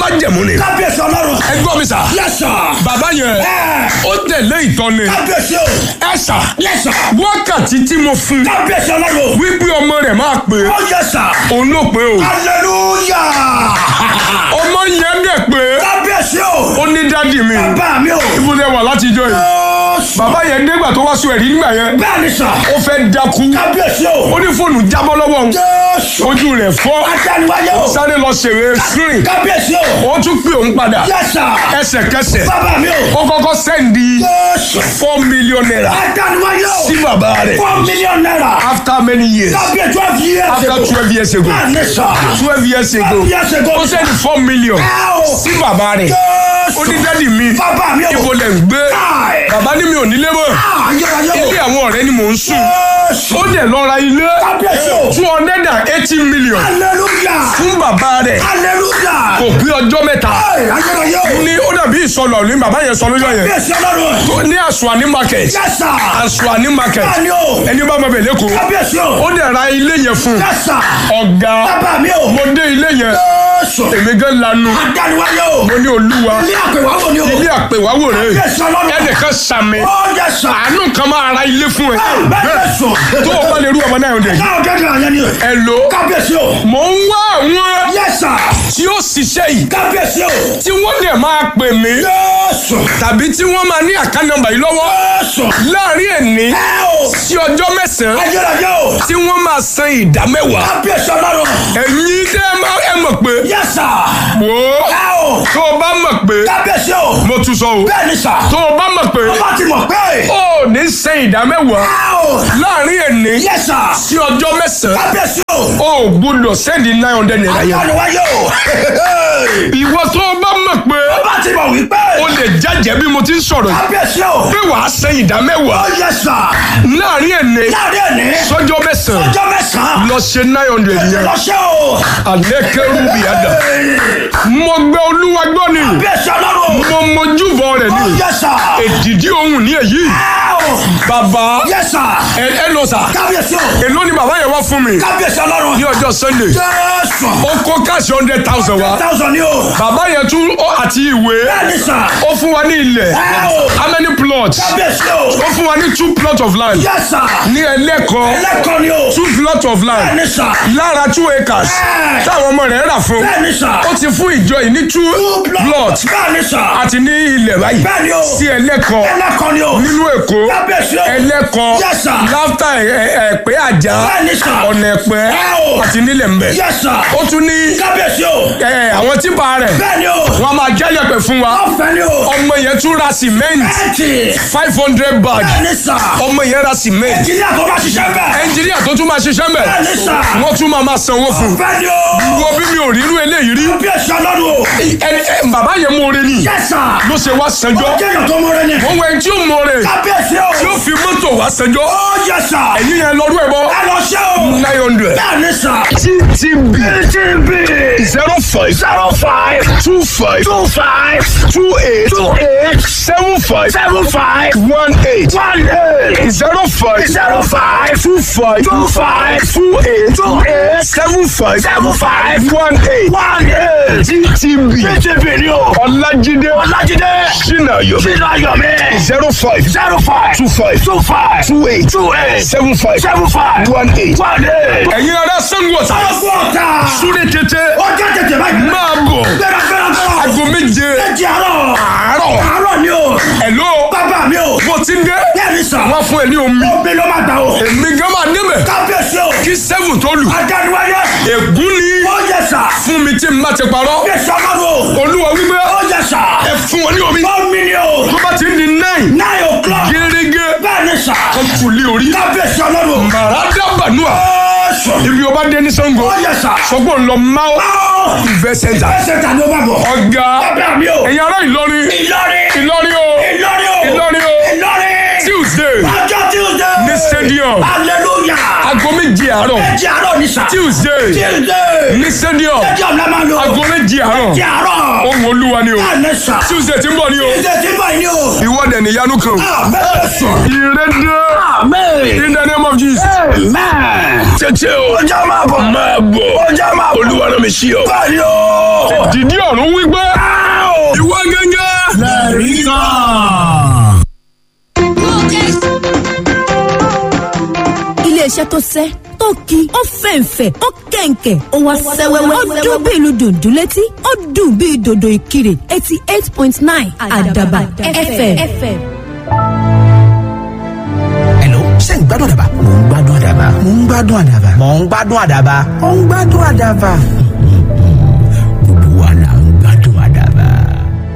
májẹ̀mú ni. kábíyèsí ọlọ́run. ẹ gbọ́ mi sà. yes sir. bàbá yẹn ẹ ó tẹ̀lé ìtọ́ni. kábíyèsí o. ẹ sà yes sir. wákàtí tí mo fún kábíyèsí ọlọ́run. wípé ọmọ rẹ̀ máa pè é ó yes sir. òun ló pè é o. hallelujah. ọmọ yẹn dẹ̀ pé kábíyèsí o. ó ní dádì mi bàbá mi o. ibùdó wà látijọ́ yìí. Jésù. bàbá yẹn dégbà tó wá sọ ẹ̀rí nígbà yẹn bẹ́ẹ̀ ni sà. ó fẹ́ dákú kábíyèsí o. ó ní fóònù jábọ́ lọ́wọ́ òun Jésù. ojú rẹ̀ fọ́ adániwáyé o. sáré lọ ṣèrè screen kábíyèsí o. ó tún pè òun padà yes sir. ẹsẹ̀kẹsẹ̀ bàbá mi o. ó kọ́kọ́ sẹ́ndì Jésù. four million naira adániwáyé o. sí bàbá rẹ̀ four million naira. after many years kábíyèsí twelve years after ago. twelve years ago bẹ́ẹ̀ ni sà. twelve years ago twelve years ago. ó sẹ́ndì four million ẹ o. sí bàbá rẹ̀ Jésù. ó ní dádì mi bàbá mi o. ibo lẹ̀ ń gbé Káì. bàbá ní mi ò nílé mọ́ ayérayé o. ilé àwọn ọ̀rẹ́ ni mò ń sùn Jésù. ó dẹ̀ lọ ra ilé kábíyèsí o. two hundred and eighty million hallelujah. fún bàbá rẹ̀ hallelujah. kò pé ọjọ́ mẹ́ta Ẹ, ayérayé o. ní ó dàbí ìsọlọ ní bàbá yẹn sọ lójọ́ yẹn kábíyèsí ọlọ́run. tó ní àṣùwàní market yes sir. àṣùwàní market bẹ́ẹ̀ ni o. ẹni bá mọ bẹ̀ lẹ́kọ̀ọ́ kábíyèsí o. ó dẹ̀ ra ilé yẹn fún yes sir. ọ̀gá bàbá mi o. mo dé ilé yẹn Jésù. èmi gan lanu adániwáyé o. mo ní olúwa ilé àpèwáwò ni o. ilé àpèwáwò rẹ kábíyèsí ọlọ́run. ẹnìkan sàmì ó yes sir. àánú kan máa ra ilé fún ẹ bẹ́ẹ̀ ni sùn. tó o bá lè rú ọmọ náà ọdẹ káwọn kẹ́kẹ́ àyẹ̀ ni o. ẹ lò kábíyèsí o. mò ń wá àwọn yes sir. tí ó ṣiṣẹ́ yìí kábíyèsí o. tí wọ́n dẹ̀ máa pè mí Jésù. tàbí tí wọ́n máa ní àká nọ́mbà yìí lọ́wọ́ Jésù. láàrin ẹ̀ní ẹ o. sí ọjọ́ mẹ́sàn-án ayérayé o. tí wọ́n máa san ìdá mẹ́wàá kábíyèsí ọlọ́run. ẹ̀yin tẹ́ ẹ máa ẹ mọ̀ pé yes sir. wò ó ẹ o. tó o bá mọ̀ pé kábíyèsí o. mo tún sọ o bẹ́ẹ̀ ni sà. tó o bá mọ̀ pé ọba ti mọ̀ pé. ó ní san ìdá mẹ́wàá ẹ o. láàrin ẹ̀ní yes sir. sí ọjọ́ mẹ́sàn-án kábíyèsí o. ó gbọ́dọ̀ sẹ́ndì nine hundred naira yẹn adániwáyé o. ìwọ tó o bá mọ̀ pé ọba ti mọ̀ wípé. o lè jẹ́jẹ́ bí mo ti ń sọ̀rọ̀ yìí kábíyèsí o. pé wàá san ìdá mẹ́wàá ó yes sir. láàrin ẹ̀ní láàrin ẹ̀ní. sọ́jọ́ mẹ́sàn-án ọjọ́ mẹ́sàn-án. lọ ṣe nine hundred yẹn lọ́sẹ̀ o. alẹ́ kẹrù bí àdá mo gbẹ olúwa gbọ́ ni kábíyèsí ọlọ́run. mo mojúbọ rẹ̀ ó ni yes sir. èdìdí ohun ní èyí ẹ o. bàbá yes sir. ẹ ẹ lọ sà kábíyèsí o. èló ni bàbá yẹn wá fún mi kábíyèsí ọlọ́run. ní ọjọ́ sunday jésù. ó kó káàsì hundred thousand wá thousand ni o. bàbá yẹn tún ó àti ìwé bẹ́ẹ̀ ni sà. ó fún wa ní ilẹ̀ ẹ o. how many plots kábíyèsí o. ó fún wa ní two plots of land yes sir. ní ẹlẹ́kọ̀ọ́ ẹlẹ́kọ̀ọ́ ni o. two plots of bẹ́ẹ̀ land ni sà. lára two acres Ẹ. táwọn ọmọ rẹ̀ rà fún bẹ́ẹ̀ ni sà. ó ti fún ìjọ yìí ní two plots bẹ́ẹ̀ ni sà. àti ní ilẹ̀ báyìí bẹ́ẹ̀ ni o. sí ẹlẹ́kọ̀ọ́ ẹlẹ́kọ̀ọ́ ni o. nínú èkó kábíyèsí o. ẹlẹ́kọ̀ọ́ Yes, sir. láftà ẹ̀pẹ́ àjà bẹ́ẹ̀ ni sà. ọ̀nà ẹ̀pẹ́ Ẹ o. àti nílẹ̀ mbẹ̀ yes sir. ó tún ní kábíyèsí o. ẹ, àwọn típa rẹ̀ bẹ́ẹ̀ ni o. wọ́n máa jẹ́ yẹ̀pẹ̀ fún wa ọ̀fẹ́ ni o. ọmọ yẹn tún ra cement ẹ̀ẹ́tì. five hundred bag bẹ́ẹ̀ ni sà. ọmọ yẹn ra cement ẹ̀jìnlẹ̀ tó bá ṣiṣẹ́ bẹ́ẹ̀. ẹnjìníà tó tún máa ṣiṣẹ́ mbẹ̀ bẹ́ẹ̀ ni sà. wọ́n tún máa máa sanwó fún un ọ̀fẹ́ ni o. wo bí mi ò rírú eléyìí rí kábíyèsí ọlọ́run o. ẹni ẹ, bàbá yẹn mú oore ni yes sir. ló ṣe wá sanjọ́ ó jẹ́yàn tó mọ́rẹ́ ni. wọ́n wọ ẹni tí ó mú oore kábíyèsí o. tí ó fi mọ́tò wá sanjọ́ ó yes sir. ẹ̀yìn yẹn lọ́dún ẹ̀ bọ́ ẹ lọ ṣe o. nine hundred bẹ́ẹ̀ ni sà. ttb tb zero five zero five two five two five two eight two eight seven five seven five one eight one eight zero five zero five two five two five two eight two eight seven five seven five one eight one eight. ttb tb ni o. ọlájídé ọlájídé sinayo sínú ayọ̀mí zero five zero five two five two five two eight two eight seven five seven five one eight. one eight. ẹ̀yin ará sango ọ̀tà ọgbọ́n ọ̀tá. súré tètè ọjọ́ tètè báyìí. máa bọ̀ gbéra gbéra gbéra. aago méje méjì àárọ̀. àárọ̀ àárọ̀ ni o. ẹ̀ló bàbá mi o. bó ti ń dé bẹ́ẹ̀ ni sà. wọ́n fún ẹ ní omi omi ló máa gbà o. èmi gan máa débẹ̀ kábíyèsí o. kí seven tó lù adániwáyé. ègún ni ó yẹ sà. fún mi tí n bá ti parọ́ bí sọ́mọ́rò. olúwa wípé ó yẹ sà. ẹ fún wọn ní omi omi ni o. tó bá ti ń di nine nine o'clock. gẹ́gẹ́ bẹ́ẹ̀ ni sà. kan tù lé orí kábíyèsí ọlọ́run. màrádá bànúà ó sọ. ibi ọba dé ní sango ó yẹ sà. sọgbọ́n lọ máa ó. ìfẹ́ sẹ́ńtà ẹsẹ̀ ta ni ó bá bọ̀. ọ̀gá bàbá mi o. ẹ̀yin ará Ìlọrin Ìlọrin. Ìlọrin o Ìlọrin o. Ìlọrin o Ìlọrin. Tuesday ọjọ́ Tuesday. ní stadium hallelujah. aago méje àárọ̀ ẹjẹ àárọ̀ ni sà. Tuesday Tuesday. ní stadium stadium la máa lò. aago méje méjì àárọ̀ Ti àárọ̀. ohun olúwa ni o Bẹ́ẹ̀ni sà. tuesday ti ń bọ̀ ni o Ṣé ti báyìí ni o? ìwọ́dẹ̀ níyanu kan Àmín sà. ìrẹ́dẹ́ Àmín. in the name of jesus. Amen. tètè o Ọjà máa bọ̀. máa bọ̀ Ọjà máa bọ̀. olúwa náà mi sí ọ. Báyìí o. dìdí ọ̀run wípé Áò. ìwọ gángan. Lẹ́rìí kan. iléeṣẹ́ tó sẹ́ tó ki ó fẹ̀ǹfẹ̀ ó kẹ̀ǹkẹ̀ ó wá sẹ́wẹ́wẹ́ ó dún bí ìlú dùndún létí ó dùn bí dòdò ìkirè eighty eight point nine àdàbà fm. Hello, ṣé ń gbádùn àdàbà? Mò ń gbádùn àdàbà. Mò ń gbádùn àdàbà. Mò ń gbádùn àdàbà. Mò ń gbádùn àdàbà.